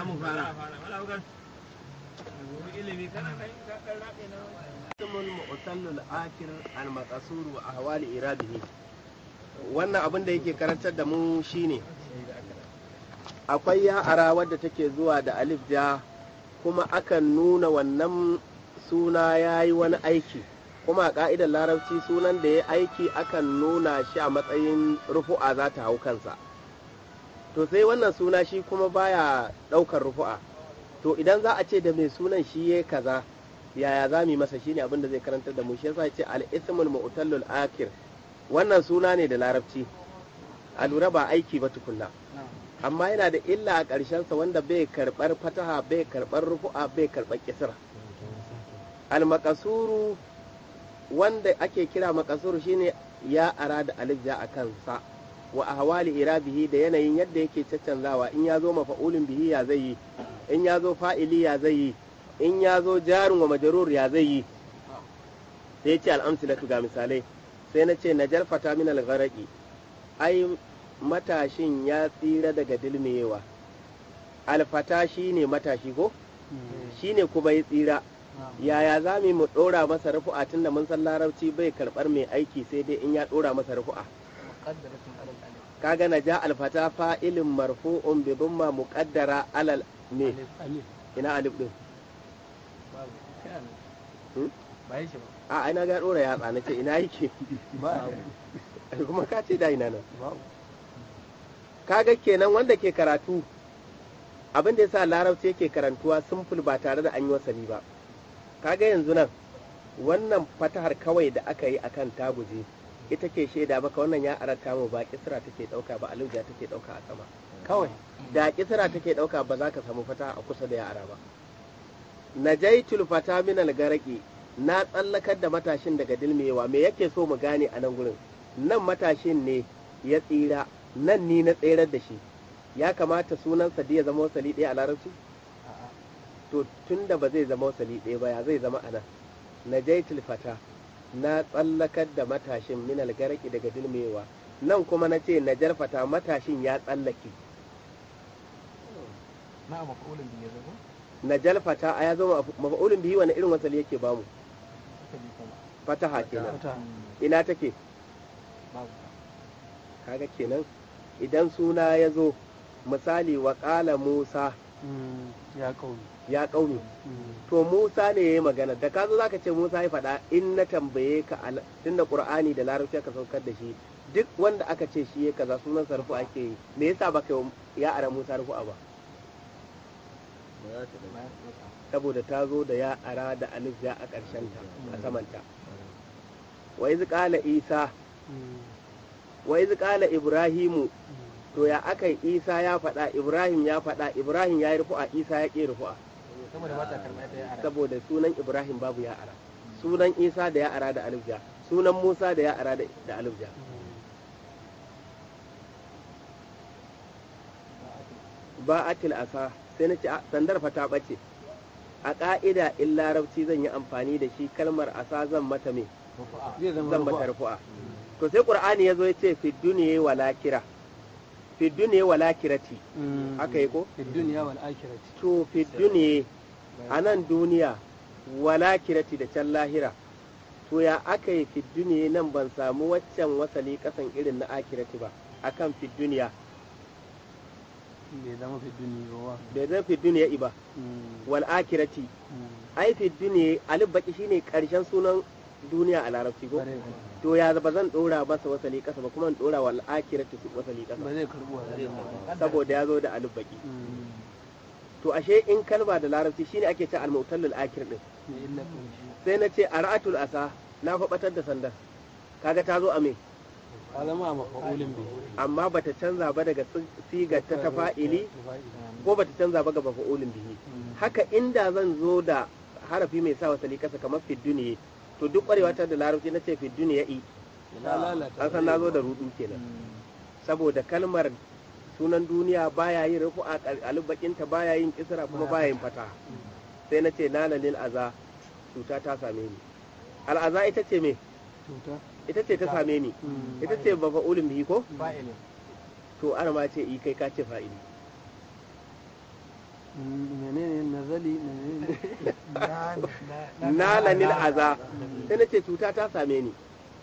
mu fara ismul mu'tallul akir al maqsur wa ahwali irabihi wannan abin da yake karantar da mu shine akwai ya'ara wadda take zuwa da alif ja kuma akan nuna wannan suna yayi wani aiki kuma a ka'idar larabci sunan da ya aiki akan nuna shi a matsayin rufu'a za ta hau kansa to sai wannan suna shi kuma baya ɗaukar rufu'a to idan za a ce da mai sunan shi ya kaza yaya za mu yi masa shine abin da zai karantar da mu shi yasa ce al-ismul mu'tallul akir wannan suna ne da larabci a lura ba aiki ba tukunna amma yana da illa a ƙarshen sa wanda bai karɓar fataha bai karɓar rufu'a bai karɓar kisra al-maqasuru wanda ake kira maqasuru shine ya ara da alif ja a kansa wa ahwali irabihi da yanayin yadda yake caccanzawa in ya zo mafa'ulin bihi ya zai yi in ya zo fa'ili ya zai yi in ya zo jarin wa majarur ya zai yi sai ya ce al'amsilatu ga misalai sai na ce na jarfata min algharaki ai matashin ya tsira daga dilmewa alfata shi ne matashi ko shi ne kuma ya tsira yaya za mu ɗora masa rufu'a tun da mun san larabci bai karɓar mai aiki sai dai in ya ɗora masa rufu'a kaga na ja alfata fa'ilin marfu'un bi dumma muqaddara alal me ina alif din a ina ga dora yatsa na ce ina yake kuma ka ce da ina nan kaga kenan wanda ke karatu abin da yasa larabci yake karantuwa simple ba tare da an yi wasali ba kaga yanzu nan wannan fatahar kawai da aka yi akan taguje ita ke shaida maka wannan ya arata mu ba kisra take dauka ba aluja take dauka a sama kawai da kisra take dauka ba za ka samu fata a kusa da yara ba najaitul fata min algaraki na tsallakar da matashin daga dilmewa me yake so mu gane a nan gurin nan matashin ne ya tsira nan ni na tserar da shi ya kamata sunansa da ya zama wasali ɗaya a larabci to tun da ba zai zama wasali ɗaya ba ya zai zama a nan najaitul fata na tsallakar da matashin min algaraki daga dilmewa nan kuma na ce na jarfata matashin ya tsallake na mafa'ulin biyu zama na jalfata a ya zama mafa'ulin bihi wani irin wasali yake bamu aka bi kuma fataha kenan ina take kaga kenan idan suna ya zo misali wa ƙala musa ya kauni ya ƙauni to musa ne ya yi magana da ka zo zaka ce musa ya faɗa in na tambaye ka al- tunda qur'ani da larabci aka saukar da shi duk wanda aka ce shi ya kaza sunan sarfu ake yi me yasa baka yi wa ya ara musa rufu'a ba saboda ta zo da ya ara da alif ya a ƙarshen ta a samanta wa iz qala isa wa iz qala ibrahimu to ya aka yi isa ya faɗa ibrahim ya faɗa ibrahim ya yi rufu'a isa ya ƙi rufu'a saboda ba ta karɓa ta yara saboda sunan ibrahim babu ya ara sunan isa da ya ara da alif ja sunan musa da ya ara da da alif ja ba'atil asa sai na ce a, sandar fa ta ɓace a ƙa'ida in larabci zan yi amfani da shi kalmar asa zan mata me rufu'a zai zama zan mata rufu'a. rufu'a to sai qur'ani ya zo ya ce fi duniya wala kira fi duniya wala kirati Mm. haka yi ko fi duniya wal akhirati to fi duniya a nan duniya wala kirati da can lahira to ya aka yi fi duniya nan ban samu waccan wasali kasan irin na akirati ba akan fi duniya bai zama fi duniya ba wa bai zan fi duniya iba Mm. wal akirati Mm. ai fi duniya alif baki shine karshen sunan duniya a larabci ko Bare ba. to ya ba zan dora masa wasali kasa ba kuma in dora wal akirati su wasali ba kasa zai karbu wa saboda ya zo da alif baki Mm. to ashe in kalma da larabci shine ake ce al-mu'tallul akir din Me illa kun shi sai na ce ara'atul asa na faɓatar da sandar kaga ta zo a me ka zama a mafa'ulin bi amma bata canza ba daga si- sigar ta ta fa'ili ko bata canza ba ga mafa'ulin bihi haka inda zan zo da harafi mai sa wasali kasa kamar fidduniye to duk kwarewa ta da larabci na ce fidduniya i ta lalata an san na zo da rudu kenan saboda kalmar sunan duniya baya yin rufu a alubakinta baya yin kisra kuma baya yin fata sai na ce nana lil aza cuta ta same ni al'aza ita ce me cuta ita ce ta same ni Mm. ita ce mafa'ulin bihi ko fa'ilin to ana ma ce i kai ka ce fa'ili menene nazali menene nalanil aza sai na ce cuta ta same ni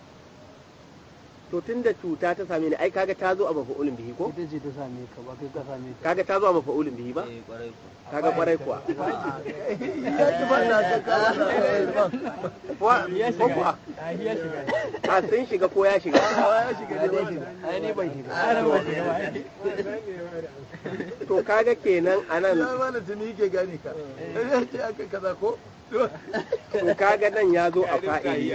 to tun da cuta ta same ni ai kaga ta zo a mafa'ulin bihi ko ita ce ta same ka ba kai ka same ta kaga ta zo a mafa'ulin bihi ba kaga kwarai kuwa ya ki fara ta Kuwa- ko kuwa ya shiga a sun shiga ko ya shiga ya shiga ne ba shiga ai ni ban shiga ana ba shiga ba to kaga kenan anan ya mana tuni yake gane ka ya ce aka kaza ko to kaga nan ya zo a fa'ili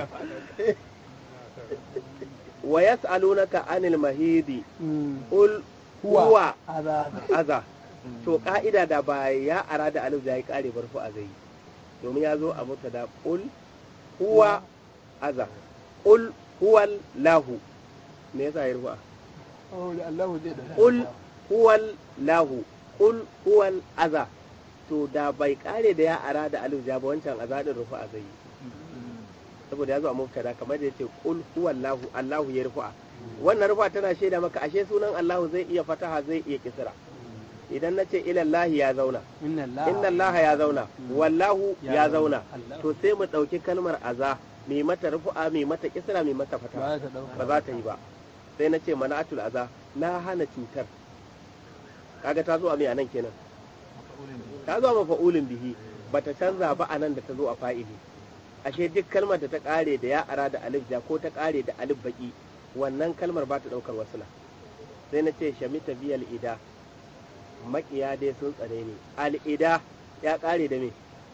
wa yas'alunaka anil mahidi Mm. ul huwa aza aza to ka'ida da ba ya ara da alif da ya kare barfu a zai domin ya zo a mutada ul huwa aza ul huwal lahu me yasa ya rufa oh da Allah zai da ul huwal lahu ul huwal aza to da bai kare da ya ara da alif da ba wancan aza din rufa a zai saboda ya zo a mubtada kamar da yace qul huwallahu allahu ya rufa wannan rufa tana shaida maka ashe sunan allahu zai iya fataha zai iya kisra idan na ce ilallahi ya zauna inna Allah inna Allah ya zauna wallahu Ya ya zauna. zauna Allah. to sai mu ɗauki kalmar aza mai mata rufu'a mai mata kisra mai mata fata ba ta dauka ba za ta yi ba sai na ce mana'atul aza na hana cutar kaga ta zo a mai anan kenan ta zo a mafa'ulin bihi bata canza ba anan da ta zo a fa'ili ashe duk kalmar da ta kare da ya ara da alif ja ko ta kare da alif baki wannan kalmar ba ta daukar wasula sai na ce shamita biyal ida makiya dai sun tsare ni al'ida ya kare da me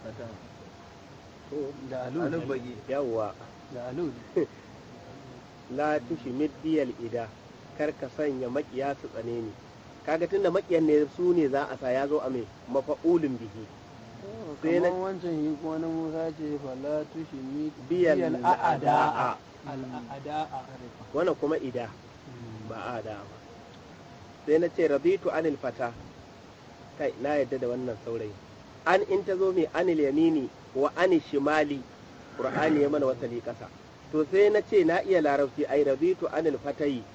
to da alu yawwa da alu la tushmid biyal ida kar ka sanya makiya su tsane ni kaga tunda makiyan ne su ne za a sa ya zo a me mafa'ulin bihi Sai na- kamar wancan yi kuma na Musa ce fala tushi mi biyal a'ada ada'a al'ada'a wannan kuma ida ba a da ba sai na ce rabitu anil fata kai na yadda da wannan saurayi an in ta zo mai anil yamini wa anil shimali qur'ani ya mana wasali kasa to sai na ce na iya larabci ai rabitu anil fatayi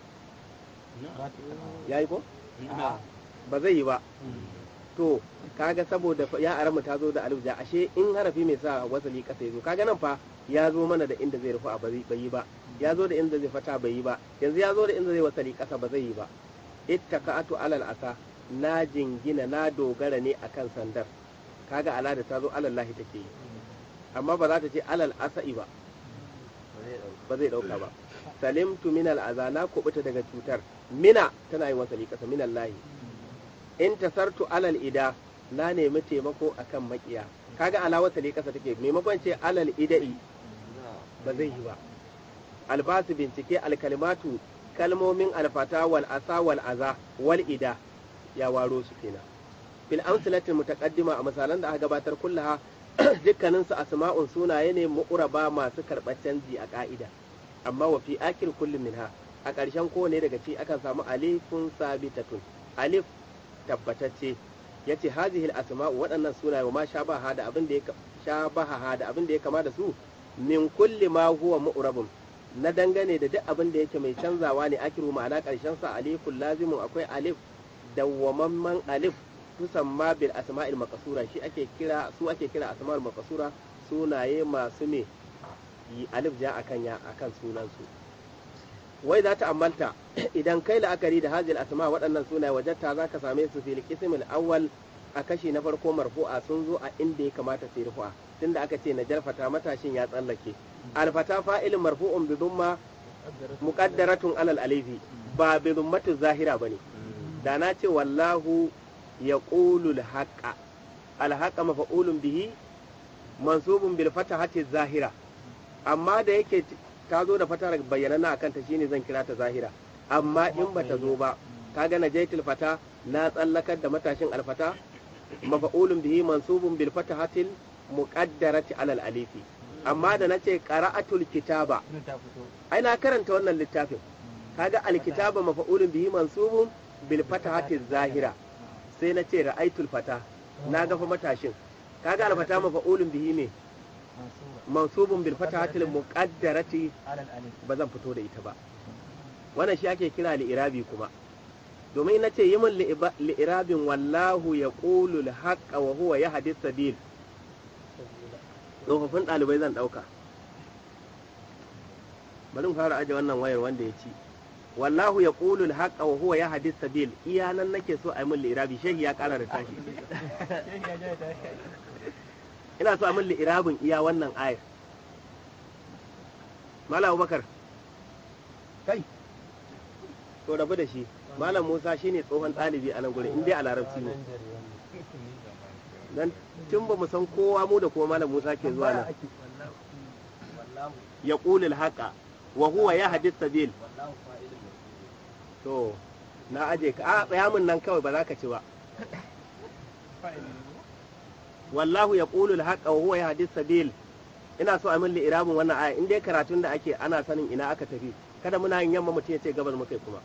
yayi ko ba zai yi ba to kaga saboda fa- ya aramu ta zo da alif ja ashe in harafi mai sa wasali kasa ya zo kaga nan fa ya zo mana da inda zai rufu a bai bai yi ba ya zo da inda zai fata bai yi ba yanzu ya zo da inda zai wasali kasa ba zai yi ba ittaka'atu alal asa na jingina na dogara ne akan sandar kaga ala da ta zo alal lahi take yi amma ba za ta ce alal asa'i ba ba zai dauka ba salimtu min al'aza na kubuta daga cutar mina tana yin wasali kasa min lahi in tasartu alal ida na nemi taimako akan makiya kaga ala wasali kasa take maimakon ce alal ida'i ba zai yi ba albasu bincike alkalmatu kalmomin alfata wal asa wal aza wal ida ya waro su kenan bil amsalatin mutaqaddima a misalan da aka gabatar kullaha dukkanin su asma'un sunaye ne mu'raba masu karɓar canji a ka'ida amma wa fi akil kullum minha a ƙarshen kowane daga ci akan samu alifun sabitatun alif tabbatacce yace hazihi al asma'u waɗannan sunaye wa ma shabaha da abin da ya shabaha da abin da ya kama da su min kulli ma huwa mu'rabun na dangane da duk abin da yake mai canzawa ne akiru ma'ana karshen sa alifun lazimun akwai alif dawwamamman alif tusamma bil asma'il maqsura shi ake kira su ake kira asma'ul maqsura sunaye masu me yi alif ja akan ya akan sunan su wai za ta ammalta idan kai la'akari da hazil asma waɗannan sunaye wajatta za ka same su fil qismil awwal a kashi na farko marfu'a sun zo a inda ya kamata su yi rufu'a tunda aka ce na jarfata matashin ya tsallake alfata fa'ilin marfu'un bi dhumma muqaddaratun alal alifi ba bi dhummatu zahira bane da na ce wallahu yaqulu al-haqqa al-haqqa mafa'ulun bihi mansubun bil fatahati zahira amma da yake ta zo da fatar bayyanana akan ta shine zan kira ta zahira amma in bata zo ba kaga najaitul fata na tsallakar da matashin alfata mafa'ulun bihi mansubun bil fatahatil muqaddarati alal alifi amma da nace qara'atul kitaba ai na karanta wannan littafin kaga alkitaba mafa'ulun bihi mansubun bil fatahati zahira sai na ce ra'aitul fata na gafa matashin kaga alfata mafa'ulun bihi ne mansubun bil fatahati muqaddarati ba zan fito da ita ba wannan shi ake kira li irabi kuma domin na ce yi min li'iba- li'irabin wallahu ya ƙulu haƙa wa huwa ya hadis sabil tsofaffin ɗalibai zan ɗauka bari mu fara aje wannan wayar wanda ya ci wallahu ya ƙulu haƙa wa huwa ya hadis sabil iya nan nake so a yi min li'irabi shehi ya ƙara da tashi ina so a min li'irabin iya wannan ayar Malam Abubakar kai to rabu da shi Malam Musa shine tsohon ɗalibi a nan gurin in dai a larabci ne dan tun ba mu san kowa mu da kuma Malam Musa ke zuwa nan ake ya ƙulil haƙa wa huwa ya hadis sabil to na aje ka a tsaya min nan kawai ba za ka ci ba wallahu ya ƙulil haƙa wa huwa ya hadis sabil ina so a min li'irabin wannan aya in dai karatun da ake ana sanin ina aka tafi kada muna yin yamma mutum ya ce gabas mukai kuma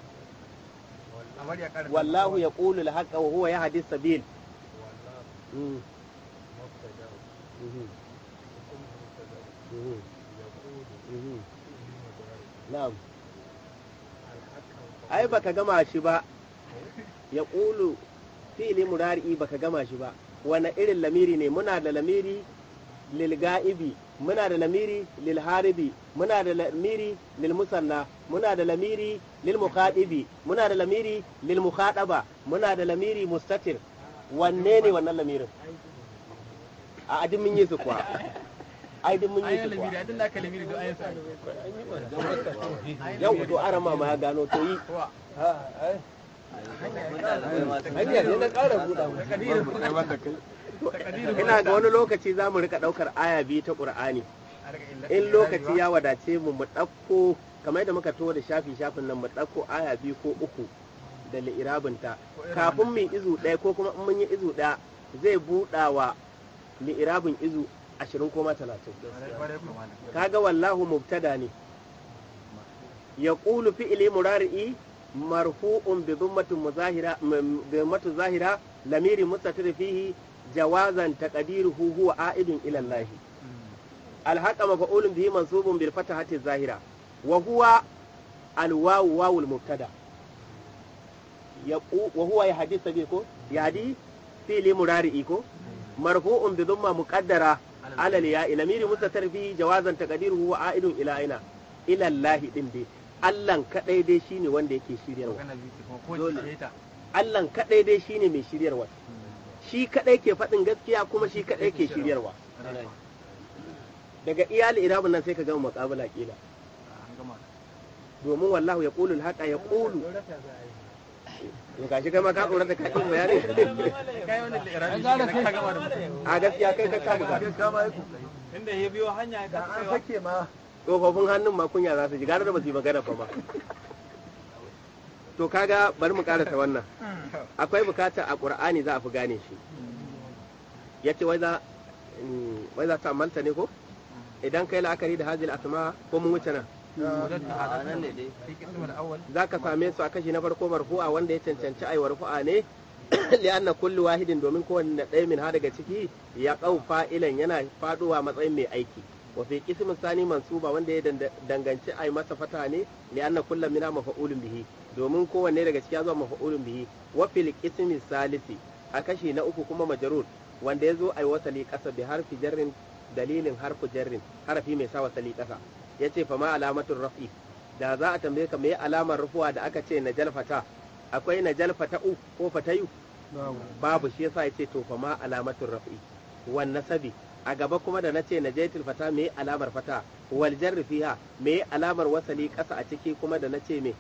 wallahu ya ƙulil haƙa wa huwa ya hadis sabil Mm. Mhm. Mhm. Mhm. Na'am. Ai baka gama shi ba. Ya ƙulu fi'ili murari'i baka gama shi ba. Wane irin lamiri ne? Muna da lamiri lil ga'ibi, muna da lamiri lil haribi, muna da lamiri lil musanna, muna da lamiri lil mukhadibi, muna da lamiri lil mukhadaba, muna da lamiri mustatir. Wanne ne wannan lamirin? A adin mun yi su kuwa. Ai din mun yi su kuwa. Yau to arama ma ya gano to yi. hanya ne na ƙara buɗa mu Ina ga wani lokaci za mu rika ɗaukar aya biyu ta ƙur'ani. In lokaci ya wadace mu mu ɗauko kamar yadda muka to da shafi shafin nan mu ɗauko aya biyu ko uku da li'irabinta. Kafin mu yi izu ɗaya ko kuma in mun yi izu ɗaya zai buɗa wa li'irabin izu ashirin ko ma talatin. Kaga wallahu mubtada ne. Ya ƙulu fi'ili murari'i marfu'un bi dhummatin muzahira bi dhummatin zahira lamiri mustatir fihi jawazan taqdiruhu huwa a'idun ila Allah alhaqa maf'ulun bihi mansubun bil fatahati zahira wa huwa alwawu wawul mubtada yaqu wa huwa yahdith sabi ko yadi fi'li murari'i ko marfu'un bi dhumma muqaddara ala al-ya'i lamiri mustatir fihi jawazan taqdiruhu huwa a'idun ila aina ila Allah din dai Allahn kadai dai shine wanda yake shiryarwa Allahn kadai dai shine mai shiryarwa shi kadai ke faɗin gaskiya kuma shi kadai ke shiryarwa daga iyali irabun nan sai ka gama muqabala kila domin wallahu ya qulu al-haqa ya qulu to gashi kai ma ka tsoron da ka yi bayani a gaskiya kai ka kamu ka kama yi inda ya biyo hanya da an sake ma tsofaffin hannun ma kunya za su ji gara da ba su yi magana fa ba to kaga bari mu karasa wannan akwai bukata a qur'ani za a fi gane shi yace wai za mm, wai za ta amalta ne ko idan kai la'akari da hazil asma ko mun wuce nan za ka same su a kashi na farko marfu'a wanda ya cancanci ai marfu'a ne li'anna kullu wahidin domin kowanne ɗaya min ha daga ciki ya ƙau fa'ilan yana faduwa matsayin mai aiki wa fi qismin sani mansuba wanda ya danda- danganci ai masa fata ne li'anna kullu mina mafa'ulun bihi domin kowanne daga ciki ya zo mafa'ulun bihi wa fil qismi salisi a kashi na uku kuma majrur wanda ya zo ai wasali ƙasa bi harfi jarrin dalilin harfu jarrin harafi mai sa wasali ƙasa yace fa ma alamatul raf'i da za a tambaye ka me alamar rufuwa da aka ce najal fata akwai najal fata'u ko fatayu babu shi yasa yace to fa ma alamatul raf'i wan nasabi a gaba kuma da nace najaitul fata me alamar fata wal jarri fiha me alamar wasali ƙasa a ciki kuma da nace me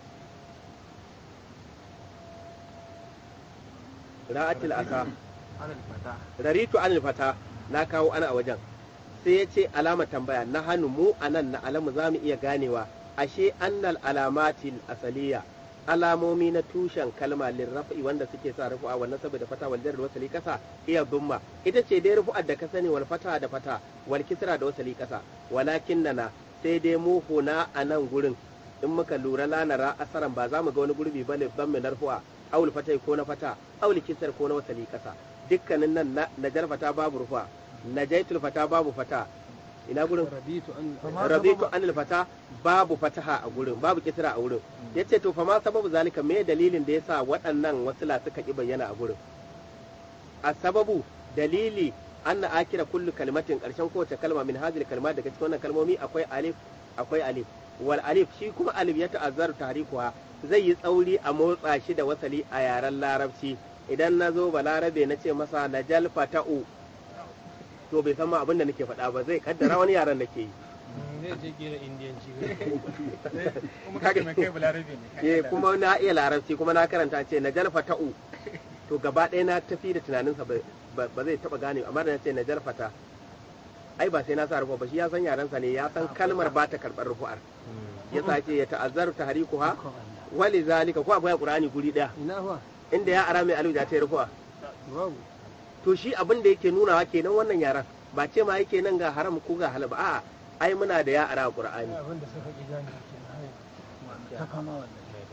ra'atil asa raritu anil fata na kawo ana a wajen sai ya ce alama tambaya na hannu mu a nan na alamu za mu iya ganewa ashe annal alamatil asaliya alamomi na tushen kalma lirrafi wanda suke sa rufu'a wannan saboda fata wal jarri wasali kasa iya dumma ita ce dai rufu'ar da ka sani wal fata da fata wal kisra da wasali kasa walakin nana sai dai mu huna a nan gurin in muka lura lanara asaran ba za mu ga wani gurbi bane ban mai narfu'a aul fatai ko na fata aul kisar ko na wasali kasa dukkanin nan na najar fata babu rufa najaitul fata babu fata ina gurin rabitu an rabitu anil fata babu fataha a gurin babu kisra a gurin yace to fa ma sababu zalika me dalilin da yasa waɗannan wasila suka ki bayyana a gurin a sababu dalili anna akira kullu kalimatin karshen kowace kalma min hadhihi kalma daga cikin wannan kalmomi akwai alif akwai alif wal alif shi kuma alif ya ta'azzaru tarikuha zai yi tsauri a motsa shi da wasali a yaren larabci idan na zo balarabe na ce masa najal fata'u to bai san ma abin da nake faɗa ba zai kaddara wani yaren nake yi zai je kera indiyanci kuma kake mai kai balarabe ne eh kuma na iya larabci kuma na karanta ce na jalfa ta'u to gaba ɗaya na tafi da tunaninsa ba ba zai taɓa gane amma da na ce na jalfa ta ai ba sai na sa rufa ba shi ya san yarensa ne ya san kalmar ba ta karɓar rufu'ar ya sa ce ya ta'azzaru tahrikuha wali zalika ko akwai qur'ani guri ɗaya ina fa inda ya ara mai alu da ta yi rufu'a babu to shi abin da yake nunawa kenan wannan yaran ba ce ma yake nan ga haram ko ga halal ba a'a ai muna da ya ara qur'ani abin da suka ki gane kenan ta fama wannan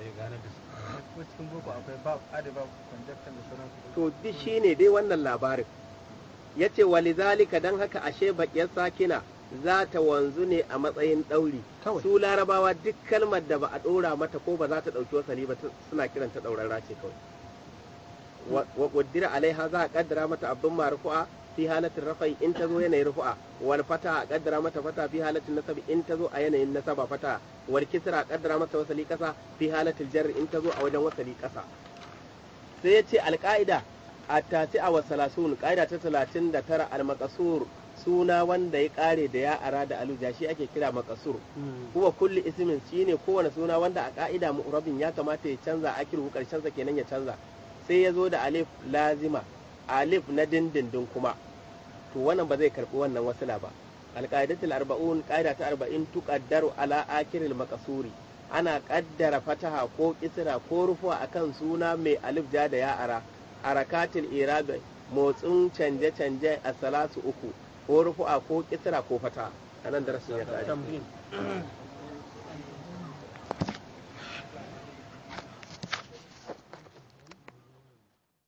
ko cikin boko akwai ba adi ba conjecture da sauran su to duk shine dai wannan labarin yace walizalika dan haka ashe bakiyar sakina za ta wanzu ne a matsayin ɗauri Kawai. su larabawa duk kalmar da ba a ɗora mata ko ba za ta ɗauki wasali ba ta- suna kiranta ɗaurarra ce kawai wa wa qaddira alaiha za a kaddara mata abin marfu'a fi halatin rafai in ta zo yanayin rufu'a wal fata a kaddara mata fata fi halatin nasabi in ta zo a yanayin nasaba fata wal kisra a kaddara mata wasali kasa fi halatin jarri in ta zo a wajen wasali kasa sai ya ce alƙa'ida a tasi a wasalasun ƙa'ida ta talatin da tara almakasur suna wanda ya ƙare da ya ara da aluja shi ake kira makasur kuwa kulli ismin shi ne kowane suna wanda a ƙa'ida mu'rabin ya kamata ya canza akiru ƙarshen sa kenan ya canza sai ya zo da alif lazima alif na dindindin kuma to wannan ba zai karɓi wannan wasila ba alƙaidatul arba'un ƙa'ida ta arba'in tuqaddaru ala akiril makasuri ana ƙaddara fataha ko kisra ko rufuwa akan suna mai alif ja da ya'ara harakatul irabi motsin canje-canje a salasu uku ko rufu'a ko kisra ko fata a nan darasin ya kare tamrin